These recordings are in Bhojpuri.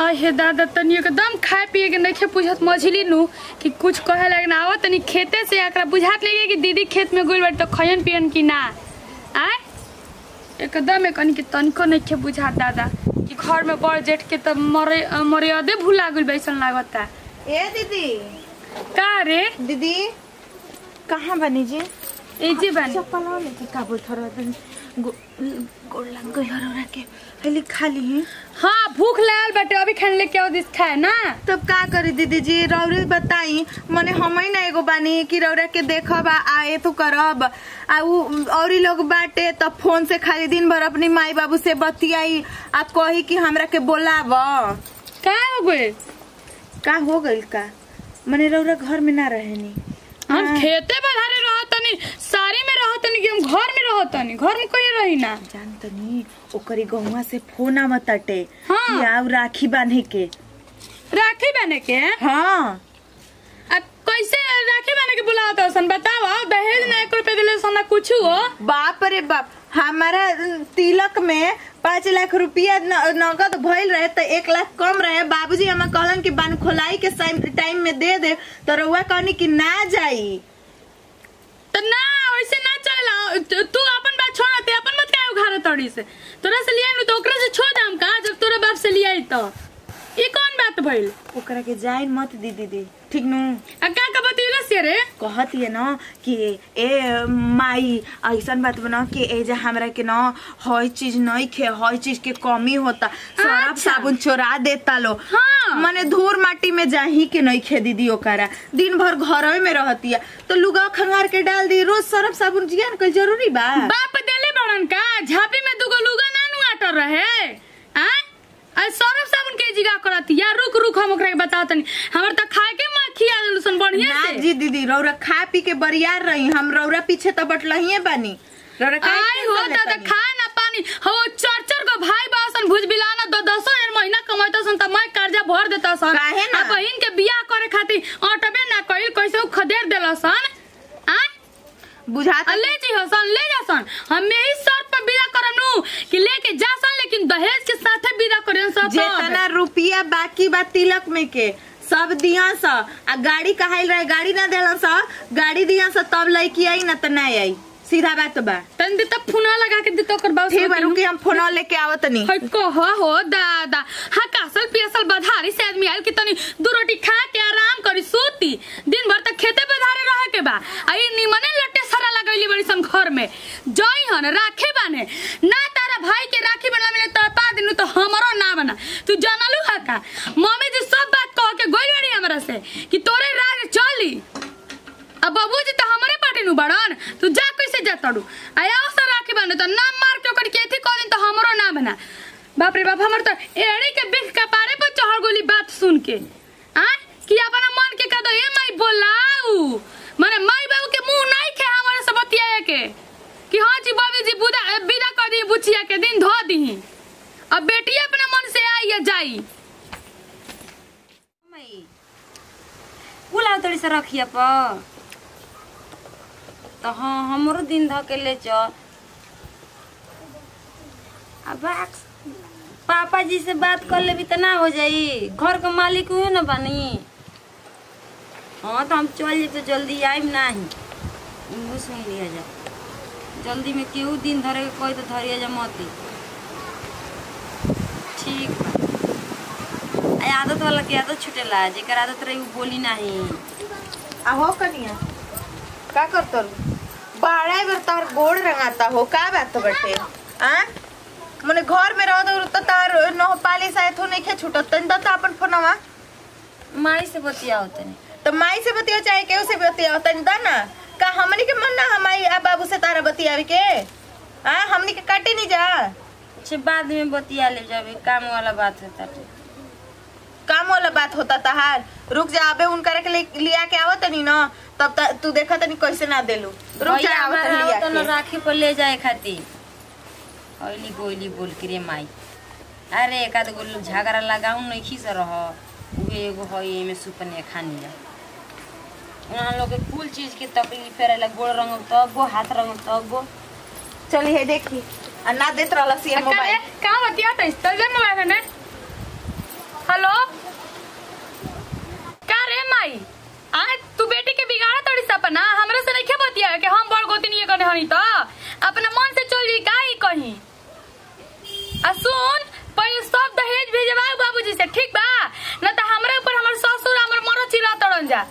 आ हे दादा तनी एकदम खाए पिए के नइखे पूछत मछली नु कि कुछ कहे लगे ना आवत तनी खेते से एकरा बुझात लगे कि दीदी खेत में गइल बाटे तो खयन पियन कि ना आय एकदम कनी के तनिको नइखे बुझात दादा कि घर में बड़ जेठ के त मरे मर्यादे भुला गइल बैसन लागता ए दीदी का रे दीदी कहाँ बनी जी ए जी बानी चप्पल लेके का बोल थोड़ा दिन गोड़ लग गई हर के हली खाली है हाँ भूख लागल बाटे अभी खाने लेके आओ दिस खाए ना तब का करी दीदी जी रौरे बताई मने हम ही ना एगो बानी कि रौरा के देखब आ आए तो करब आ उ औरी लोग बाटे तब फोन से खाली दिन भर अपनी माई बाबू से बतियाई आ कही कि हमरा के बोलाब का हो गए का हो गइल का मने रौरा घर में ना रहेनी हम हाँ। खेते बधारे रहतनी साड़ी में रहतनी कि हम घर में रहतनी घर में कहीं रही ना जान तनी ओकरी गहुआ से फोन आवत ताटे हाँ। कि आउ राखी बांधे के राखी बने के हाँ आ कैसे राखी बने के बुलावत हसन बताओ दहेज ना एक रुपए दिले सोना कुछ हो बाप रे बाप हमारा तिलक में पाँच लाख रुपया न- नगद भइल रहे तो एक लाख कम रहे बाबूजी हमें कहलन कि बान खोलाई के टाइम में दे दे तो रउआ कहनी कि ना जाई तो ना वैसे ना चलेला तू तू अपन बात छोड़ ते अपन मत काहे उघारे तड़ी से तोरा से लिया तो ओकरा से छोड़ दाम का जब तोरा बाप से लिया तो ई कौन बात भइल ओकरा के जाई मत दी दीदी ठीक नु आ का का बतिला से रे कहत ये न कि ए माई ऐसन बात बना कि ए जे हमरा के न हई चीज नहीं खे हई चीज के कमी होता सरफ अच्छा। साबुन चोरा देता लो हाँ। मने धूर माटी में जाही के नहीं खे दीदी ओकरा दिन भर घर में रहतिया तो लुगा खंगार के डाल दी रोज सरफ साबुन जिया न कोई जरूरी बा बाप देले बड़न का झापी में दुगो लुगा ना नु आटर रहे आ आ सरफ साबुन के जिगा करत या रुक रुक हम ओकरा के बताओ तनी हमर त खाए के मखिया देलुसन बढ़िया ना से जी दीदी रौरा खा पी के बरियार रही हम रौरा पीछे तो बटलहिए बानी रौरा काहे आई हो टेंशन दादा लेतानी? खाए ना पानी हो चार चार को भाई बासन भुज बिलाना दो दसो हजार महीना कमाता सन त मैं कर्जा भर देता सन काहे ना? आ बहिन के बियाह करे खातिर ऑटोबे ना कइल कैसे उ खदेर देला सन आ बुझाता आ ले जी हसन ले जा सन हम यही शर्त पर विदा करनु कि लेके जा सन लेकिन दहेज के साथे विदा करेन सब जेतना रुपया बाकी बा तिलक में के सब दिया सा आ गाड़ी कहाइल रहे गाड़ी ना देला सा गाड़ी दिया सा तब लड़की आई ना त ना आई सीधा बात बा तन दे तब फुना लगा के दे तो कर बाऊ ठीक बा रुकी हम फोन लेके आवत नहीं है कह हो दादा हाँ कासल पियसल बधारी से आदमी आयल कि तनी दू रोटी खा के आराम करी सूती दिन भर तक खेते बधारे रहे के बा आ ई निमने लट्टे सारा लगैली बड़ी सन घर में जई हन राखे बाने ना तारा भाई के राखी बना मिले तो पा दिनु तो हमरो ना बना तू जानलू है का मम्मी जी सब बात कह के गोई बड़ी हमरा से कि तोरे राज चली अब बाबूजी तो हमारे पाटे नु बड़न तू जा कैसे जा तड़ू आया से राखी बने तो ना मार के ओकर केथी कह दिन तो हमरो ना बना बाप रे बाप हमर तो एड़ी के बिख के पारे पर चढ़ गोली बात सुन के आ कि अपना मन के कदो ए माई बोलाऊ माने माई बाबू के मुंह नहीं खे हमारे से बतियाए के कि हां जी बाबू जी बुदा विदा कर दी बुचिया के दिन धो दी अब बेटी अपना मन से आई या जाई कुल तोड़ी से रखिए प तो हाँ हमरो दिन ध के ले चल अब बाक- पापा जी से बात कर लेबी तो ना हो जाई घर के मालिक हुए ना बनी हाँ तो हम चल जी तो जल्दी आइम नाही इनको सुन लिया जा जल्दी में केहू दिन धरे के कोई तो धरिया जा मती ठीक बा आ आदत वाला के आदत छुटेला जेकर आदत रही उ बोली नाही आहो कनिया का करतो बाड़ा बेर तार गोड़ रंगाता हो का बात बटे आ मने घर में रह दो तो तार नह पाली शायद हो नहीं खे छूटत तन दता अपन फोनवा माई से बतिया होते नहीं तो माई से बतियो चाहे केहू से बतियो तन दा ना का हमनी के मन ना हमारी आ बाबू से तारा बतियावे के आ हमनी के काटे नहीं जा अच्छा बाद में बतिया ले जाबे काम वाला बात है ताटे काम वाला बात होता तहार रुक जा अबे उनका के ले- लिया के आवत नहीं ना तब त, तू देखा तनी कैसे ना देलू रुक जा भैया आवत हमारा लिया आवत न के राखी पर ले जाए खातिर हौली गोली बोल के रे माई अरे एक आध गो लोग झगड़ा लगाऊ नहीं खीस रह उहे एगो हई एमे सुपने खानी जा उन्हां लोग के कुल चीज के तकलीफ रहेला गोड़ रंग तब हाथ रंग तब चली है देखी आ ना देत रहला सी मोबाइल का बतिया तो इस तल मोबाइल है हेलो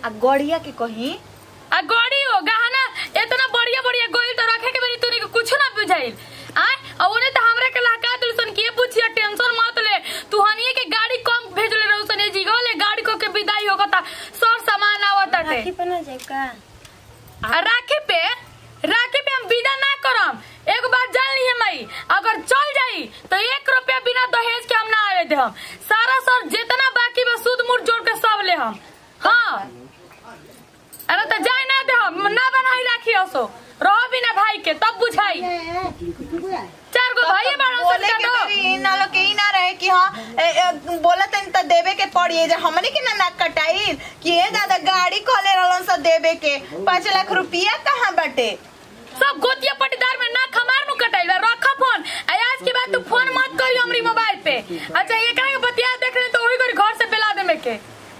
आ गड़िया के कहीं आ गड़ी हो गहना इतना बढ़िया बढ़िया गोइल तो रखे के बेरी तूने के कुछ ना बुझाइल आय और उन्हें तो हमरा के लहका दिल सन के पूछिया टेंशन मत ले तू हनिए के गाड़ी कम भेजले रहू सन ए जीगो ले गाड़ी को के विदाई होगता सर सामान आवत राखी टाटे पे ना जाए का आ राखी पे राखी पे हम विदा ना करम एक बार जान ली मई अगर चल जाई तो एक रुपया बिना दहेज के हम ना आवे दे हम सारा सर जितना बाकी बा सूद मूड जोड़ के सब ले हम हाँ अरे तो जाए ना दे हम ना बनाई राखी असो रहो बिना भाई के तब बुझाई चार गो भाई बाड़ो बोले सब के का बेरी इ ना लोग के इ ना रहे कि हाँ ए, ए, बोला तनी त देवे के पड़ी जे हमने के ना नाक कटाई कि ए दादा गाड़ी खोले रहलन सा देवे के पाँच लाख रुपया कहाँ बटे सब गोतिया पटीदार में ना खमार नु कटाई बा रख फोन आ आज के बाद तू फोन मत करी हमरी मोबाइल पे अच्छा ये कहे बतिया देख रहे तो वही कर घर से बेला दे में के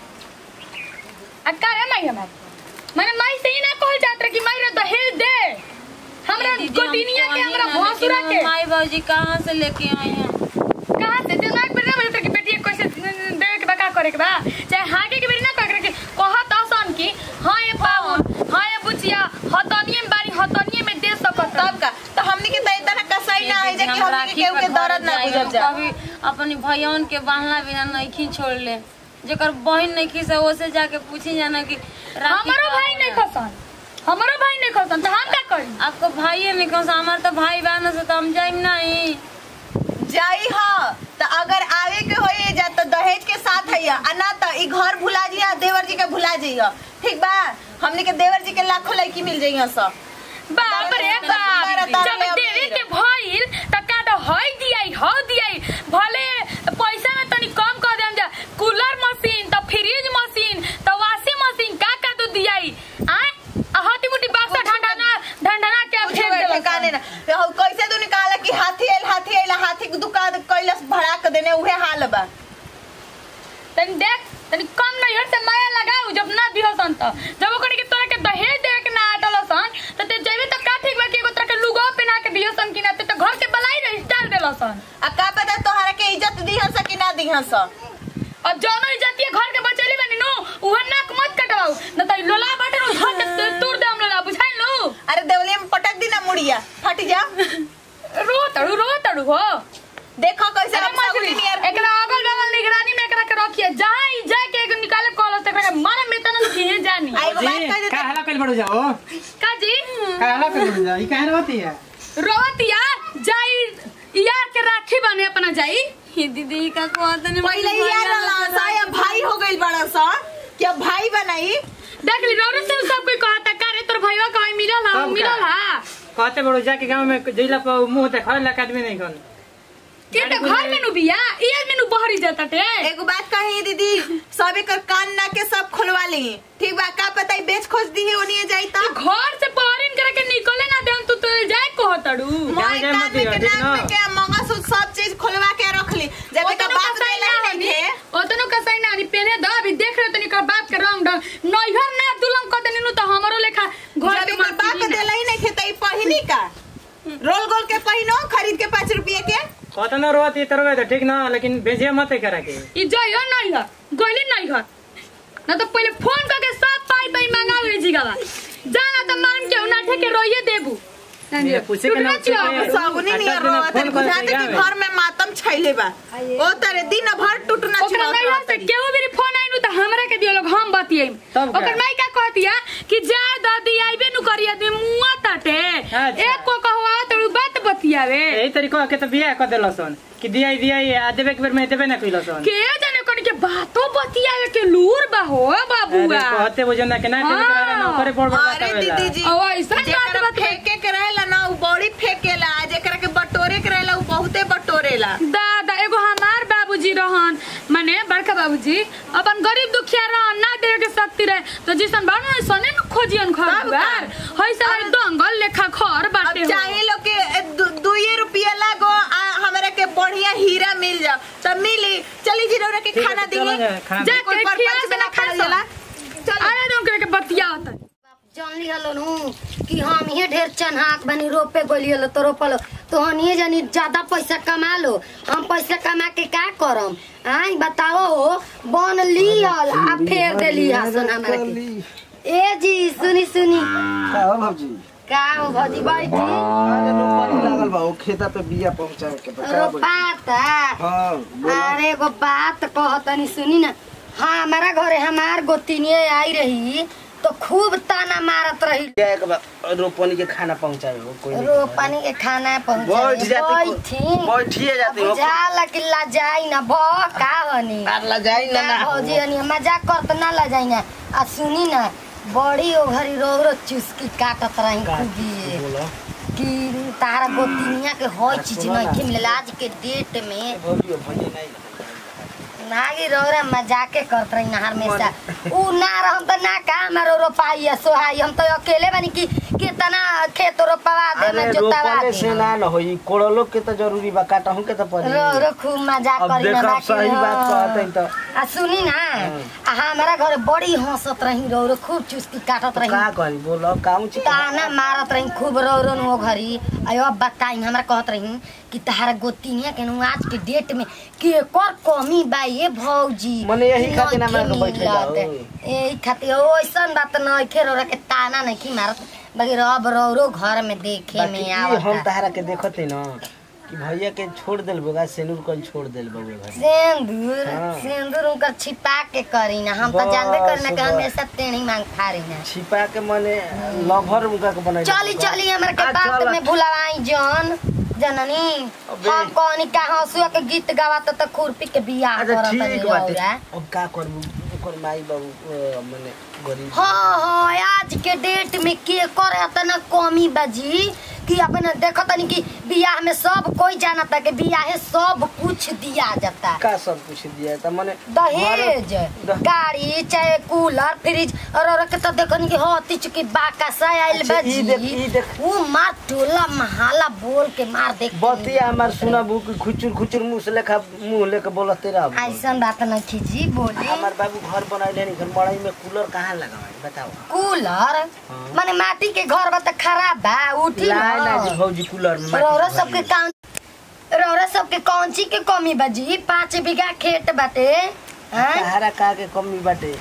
आ का है माई हमार मैंने माई से ही ना कहल जात रहे कि माई रे दहेज दे हमरा दीदी, हम गोतिनिया के कहीं हमरा ना, लेकिन भौसुरा हम के माई बाबूजी कहाँ से लेके आए हैं कहां से दिमाग पर ना मिलता कि बेटी कैसे देवे के बा का करे के बा चाहे हागे के बेरी ना करे के कहत आसान की हां ये पावन हां ये बुचिया हतनिए में बारी हतनिए में दे सकत तब का तो हमने के तो इतना कसाई ना है जे कि हम हमने के राखी केहू पे के घर दर्द ना जाए, बुझब जा कभी अपनी भैयन के बांधना बिना नहीं छोड़ ले जेकर बहन नहीं खी से ओसे जाके पूछी जाना कि राखी हमारो का भाई नहीं होला। खसन हमारो भाई नहीं खसन तो हम का करी आपको भाई नहीं कौन सा हमारे तो भाई बहन से तो हम जाइम नहीं जाई हाँ तो अगर आवे के होए जा तो दहेज के साथ है आ ना तो ई घर भुला जिया देवर जी के भुला जाइए ठीक बा हमने के देवर जी के लाखों लड़की मिल जाइए सब बाप रे बाप जब देवे के भइल त का तो हई दियाई हो दियाई भले पैसा में तनी कम कर देम जा कूलर मशीन त फ्रिज मशीन त वॉशिंग मशीन का का तो दियाई आय हटी मुटी बाक्सा ढंढना ढंढना के कुछ फेंक देला ठिकाने ना तो कैसे तू निकाला कि हाथी आइल हाथी आइल हाथी के दुकान कैलस भड़ा के देने उहे हाल बा तनी देख तनी कम नहीं हट से माया लगाऊ जब ना दिहो सन त जब ओकरे के तोरा के दहेज देवे के ना आटल सन त ते जेबे त का ठीक बा कि एगो तोरा के लुगा पहना के दियो सन कि ना ते त घर के बलाई रही डाल देला सन आ का पता तोहरा के इज्जत दिहन स कि ना दिहन स और जौनो इज्जतिया घर के बचेली बनी नु उहे नाक मत कटवाऊ न त लोला बाटे नु धर के तोड़ दे हम लोला बुझाई नु अरे देवली में पटक दी ना मुड़िया फट जा रो तड़ू रो तड़ू हो देखो कैसे अरे हम सगुनी मजली नियर एकरा अगल बगल निगरानी में एकरा के रखिए जहां ही जाए के एगो निकाले कॉल से एकरा के मारे में तना किए जानी आ एगो बात कह जी देते का हला कल बड़ो जाओ का जी का हला कल बड़ो जाओ ई काहे रहती है रोवतिया जाई यार के राखी बने अपना जाई ये दीदी का कहते नहीं पहले ही यार सा या भाई हो गइल बड़ा सा क्या भाई बनाई देख ली रोरे से सब कोई कहता का रे तोर भईवा कहीं मिलल हा सब का? मिलल हा कहते बड़ो जाके गांव में जइला पर मुंह देखा ला आदमी नहीं कौन के तो घर में नु बिया ये में नु बहरी जाता टे एगो बात कही दीदी सब एकर कान ना के सब खुलवा ली ठीक बा का पता ई बेच खोज दी है ओनिए जाई तू त घर से बहरीन करे के निकले ना देम तू तो जाए कहतड़ू मोय जाए कान मत में दियो, के ठीक नाक ना? में के मंगलसूत्र सब चीज खुलवा के रख ली जब एकर ओतनो बाप कसाई देला ना ही नहीं हनी थे ओतनो कसाई ना हनी पेने द अभी देख रहे तनी कर बाप के रंग ढंग नैहर ना दुलम क देनी नु तो हमरो लेखा घर जब के एकर बाप माटी देला ही नहीं थे त ई पहिनी का रोल गोल के पहिनो खरीद के पाँच रुपये के कहते ना रोती तरवे तो ठीक ना लेकिन भेजिए मत करा के ई जइयो नैहर गइली नैहर ना तो पहले फोन करके सब पाई पाई मंगावे जीगावा जाना तो मान के उना ठेके रोइए देबू ये पूछे के ना टुकड़ा पूछे के। सगुनी अच्छा नियर बिना रोवत फोन करे बुझाते जावे। कि घर में मातम छैले बा ओ तरे दिन भर टूटना ओकरा छिड़ावत नैहर से रहतरी। केहू भी फोन आइनु त हमरा के दियो लोग हम बतियै तब का? ओकर माई का कहतिया कि जा दादी आइबे नु करी आदमी मुआ ताटे अच्छा। एक को कहवा तड़ू बात बतियावे यही तरीको के तो बियाह कर देलसन कि दिया दिया आ देबे के बेर में देबे ना कइलसन के जाने कन के बातो बतियावे के लूर बा हो बाबुआ कहते बुझो ना के ना देबे के रहला ना ओकरे बड़ बड़ अरे बतावेला दीदी जी ओ ऐसा बात जेकरा बात फेंके के रहेला ना उ बड़ी फेंकेला आ जेकरा के बटोरे के रहेला उ बहुते बटोरेला दादा एगो हमार बाबूजी रहन माने बड़का बाबूजी अपन गरीब दुखिया रहन ना देवे के शक्ति रहे तो जिसन बानो सने न खोजियन घर तब का? दुआर हई सब दंगल लेखा घर अब बाटे हो। चाहे लोग के ए, दु- दुइये रुपया लागो आ हमरा के बढ़िया हीरा मिल जाओ तब मिली चली जी रौरा के ठीक है, खाना तो चलो दी जा, खाना जा कोई के परपंच खिया में से ना ना खाना खा जाला चल अरे तुम के बतिया होता जान लिहल नु कि हम ही ढेर चन्हाक बनी रोपे गोलियल तो रोपल तोहनिए जनी ज्यादा पैसा कमा लो हम पैसा कमा के का करम आई बताओ हो बन लिहल आ फेर देली हसन हमरा के ए जी सुनी सुनी का हो भौजी का हो भौजी बैठी अरे रोपनी लागल बा ओ खेता पे बिया पहुंचाए के बा का बोली? रोपाता हाँ बोला अरे एगो बात कहतनी सुनी ना हाँ हमारा घरे हमार गोतिनिए आई रही तो खूब ताना मारत रही बिया के बा रोपनी के खाना पहुंचाए हो कोई नहीं। रोपनी के खाना बैठ पहुंचाई जाती बैठी बैठिए जाती हो बुझाला कि लजाई ना भ का हनी कार ला जाई ना ना भौजी हनी मजाक करत ना लजाई ना आ सुनी ना बड़ी ओ घरी रो रो चुस्की काटत रही खुदी बोलो कि तारा गोतिनिया के हर चीज नहीं मिलल आज के डेट में भौजी भौजी नहीं नागी रोरा मजाके करत रही ना हमेशा ऊ ना रहम त ना का हमारो रोपाई है सोहाई हम तो अकेले बनी कि कितना खेत रोपवा दे अरे में जोतवा रोपले दे से ना न होई कोड़लो के तो जरूरी बा काटहु के तो पड़ी रो रो खूब मजाक अब करी ना देखब बाकी सही बात हाँ। कहतै त आ सुनी ना आ हमारा घर बड़ी हंसत रही रो रो खूब चुस्की काटत रही का करी बोलो काऊ छी ताना मारत रही खूब रो रो वो घरी अयो अब बताई हमरा कहत रही कि तहारा गोतिनिया के नु आज के डेट में के कर कमी बा ये भौजी मने यही खातिर ना हमरा के नइखे बैठे जाओ। मिलत। यही खातिर ओइसन बात नहीं खे रो के ताना नहीं की मारत बाकी रब रो रो घर में देखे बाकी में ई हम आवत तहरा के देखते न कि भैया के छोड़ देल बगा सेनुर कल छोड़ देल बगे घर सिंदूर हाँ। सिंदूर उनकर छिपा के करी ना हम तो बस, जानबे करी ना कि बस। हमेशा टेढ़ी मांग फाड़ी ना छिपा के मने लभर उनका के बनाई चली चली हमरा के आ, बात चल। में भुलावाई जन जननी अबे। हम कहनी का हंसुआ के गीत गावत त खुरपी के बियाह अच्छा करत ठीक बाटे रौरा अब का करबू ओकर माई बाबू अ, मने गरीब हाँ हाँ आज के डेट में के करे तना कमी बाजी कि अपने देखो तनी कि बियाह में सब कोई जानता कि बियाह सब कुछ दिया जाता का सब कुछ दिया त मने दहेज द- गाड़ी चाहे कूलर फ्रिज और और के तो देखो नी कि होती चुकी बाका सा आइल अच्छा, ई देख, ई बाजी देख। वो मार टोला महाला बोल के मार देख बतिया हमार सुनबू कि खुचुर खुचुर मुंह से लेखा मुंह लेके बोलते रह ऐसन बात नहीं थी जी बोली हमार बाबू घर बनाइले नहीं घर मड़ई में कूलर कहाँ लगावे बताओ कूलर हाँ। माने माटी के घर बा त खराब बा उठी लाए ना जी न भौजी कूलर में माटी रौरा के सबके भरी। काम रौरा सबके कौन चीज के कमी बा जी पाँच बीघा खेत बाटे हाँ? सहारा का के कमी बाटे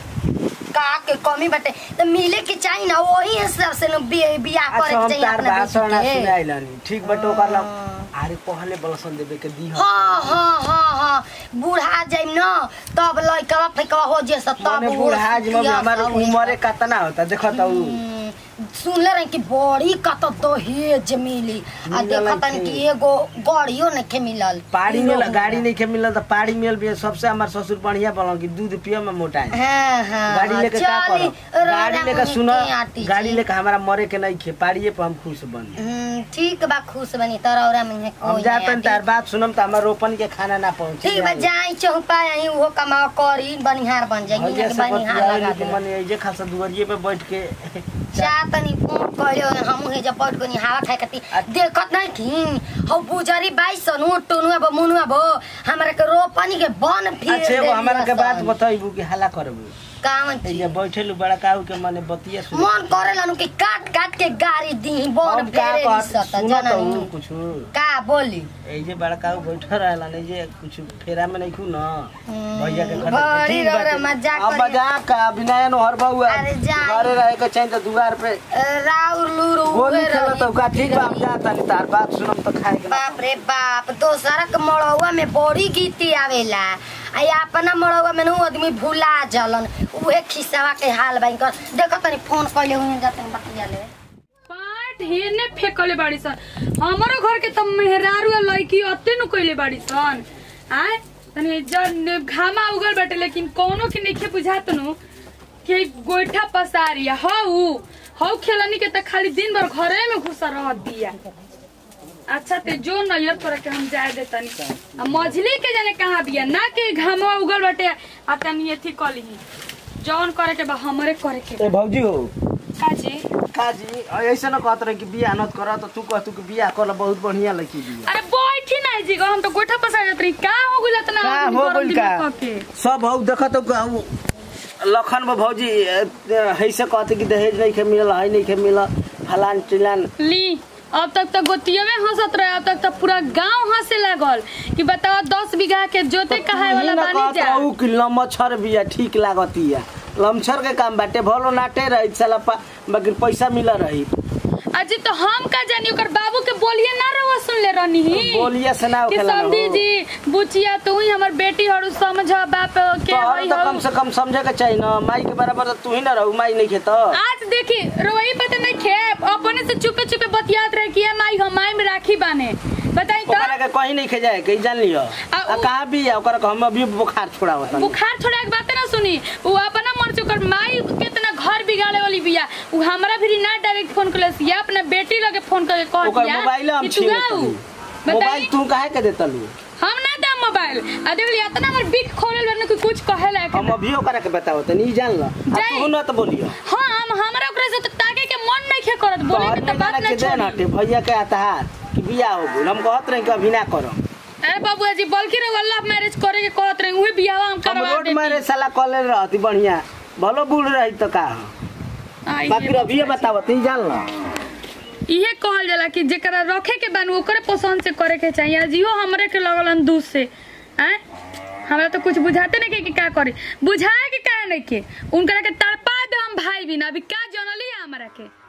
का के कमी बाटे तो मिले के चाहिए ना वही हिसाब से न बि- बियाह करे अच्छा के हम चाहिए तार अपना भाषण बेटी के सुनाइलानी ठीक बटे ओकर ला अरे पहले बलसन देवे के दी हाँ हाँ हाँ हाँ बूढ़ा जाइम न तब लइका फैकवा हो जे सब तब मने वो बुढ़ा जी में सुतिया हमार सब उम्र कितना होता देखो तो उ। हम्म, सुनले रही कि बड़ी कत दहेज मिली आ मिलल देखत है कि कि? एगो गाड़ियो नहीं मिलल पाड़ी ई में लोग गाड़ी नहीं के मिलल त पाड़ी मिल भी सबसे हमार ससुर बढ़िया बोलन कि दूध पियो में मोटा है हाँ हाँ गाड़ी लेके का चली, करो गाड़ी रौरा लेके मुनि सुनो के आटी गाड़ी जी। लेके हमारा मरे के नहीं खे पाड़िए पर हम खुश बन हम्म, ठीक बा खुश बनी तरौरा में हम कोई जातन नहीं तार आटी। बात सुनम त हमार रोपन के खाना ना पहुंचे ठीक बा जाई चौपा आई वो कमाओ करी बनिहार बन जाई भैया कि से बनिहार लगा बतियाइली दे कि मने एजे खासा दुवरिये पे बैठ के जा तनी फोन करियो हमहू हे जब पट कोनी हवा खाए कती देखत नहीं कि हौ बुजरी बाई सनु टुनु अब मुनु अब हमरा के रोपनी के बन फिर अच्छा एगो देली हमारा के बात असन। बताइबू कि हल्ला करबू कामन चीज एजे बैठेलू बड़ा काऊ के मने बतिया सुन मन करे नु कि काट काट के गाड़ी दी बन हम का फेरे कहत दिसत सुनो तो उ जननी कुछ का बोली एजे बड़ा काऊ बैठल रहला नहीं जे कुछ फेरा में नहीं खू न हम्म, भैया के खतर बड़ी ठीक रौरा बाटे। मजाक अब करिया। मजाक का अभिनय न हर बहुआ अरे जाई। घरे रहे के चाहिए त दुआर पे राउर लूरू गोली उहे खेला रही तो का ठीक बा हम रही। जाता नहीं तार बात सुनम तो खाए के ना बाप रे बाप दोसरा के मड़ौआ में बड़ी गीती आवेला आ अपना मड़ौआ में नु आदमी भुला जलन उहे खिसावा के हाल बाई कर देखो तनी फोन कइले हुई जाते बतिया ले पाट हेने फेकले बाड़ी सन हमारो घर के त मेहरारू आ लड़की अते नु कइले बाड़ी सन आय तनी जन घामा उगल बाटे लेकिन कोनो के नइखे बुझात नु कि गोइठा पसारिया हौ हौ खेलनी के त खाली दिन भर घरे में घुसा रह दिया अच्छा ते जो नैयर तोरा के हम जाए दे तनी आ मझली के जाने कहाँ बिया ना कि घामा उगल बाटे आ तनी एथी कली जौन करे के बा हमरे करे के ए भौजी हो काजी काजी ऐसे न कहत रहे कि बियाह नत कर त तू कहतू कि बियाह कर बहुत बढ़िया लड़की बिया अरे बैठी ना जी गो हम तो गोठा पसा जात रही का हो गइल इतना का आदमी हो गरम गइल दिमाग का क के? सब हौ देखत हौ लखन में भौजी ऐसे कहते कि दहेज नहीं के मिलल है नहीं के मिलल फलान चिलान ली अब तक तो गोतिये हंसत रहे अब तक तो पूरा गांव हंसे लागल कि बताओ दस बीघा के जोते कहाए वाला बानी जा कहू कि लमछर बिया ठीक लागतिया लमछर के काम बाटे भलो नाटे रही साला पा बाकी पैसा मिला रही अजी तो हम का जानी ओकर बाबू के बोलिए ना रहो सुन ले रहनी बोलिए से ना कि होखेला ना समझी हो। जी बुचिया तू ही हमर बेटी और समझ बाप के तोहर होई तो हो कम से कम समझे के चाहिए ना माई के बराबर तो तू ही ना रहू माई नहीं खेत आज देखी रोई पता नहीं खे अपने से चुपे चुपे बतियात रहे कि माई हम माई में राखी बाने बताई तो ओकरा के कहीं नहीं खेजाए कहीं जान लियो आ आ उ- कहाँ भी है ओकरा के हम अभी बुखार छोड़ावत बुखार छोड़ा के बात ना सुनी वो अपना मन से ओकर माई कितना घर बिगाड़े वाली बिया वो हमरा भी ना डायरेक्ट फोन करले या अपना बेटी लगे फोन करके कह ओकर दिया मोबाइल हम कि तू छीन आऊ मोबाइल बताई तू काहे के देता लू हम ना दे मोबाइल आ देख लिया इतना हमर बिक खोलल बने कि कुछ कहे लायक हम अभी ओकरा के बताओ तनी ई जान ल आ जाई। तू ना तो बोलियो हाँ हम हमरा ओकरा से तो ताके के मन नहीं खे करत बोले तोहर के तो में बात जाना ना के देन छोड़ी हटे भैया के आता कि बियाह हो गइल हम कहत रही कि अभी ना करो अरे बाबू जी बल्कि रे वल्लाह मैरिज करे के कहत रहे उहे बियाह हम हम करवा रोड देती मारे साला कॉलेज रहती बढ़िया भलो बूढ़ रही तो का आई बाकी ये अभी बताओ तू जान ल इहे कहल जाला कि जेकरा रखे के बान ओकरे पसंद से करे के चाहिए जियो हमरे के लगलन दूध से हैं हमरा तो कुछ बुझाते नहीं के कि का करे बुझाए के काहे नहीं के उनकरा के तड़पा दे हम भाई बिना अभी का जनली है हमरा के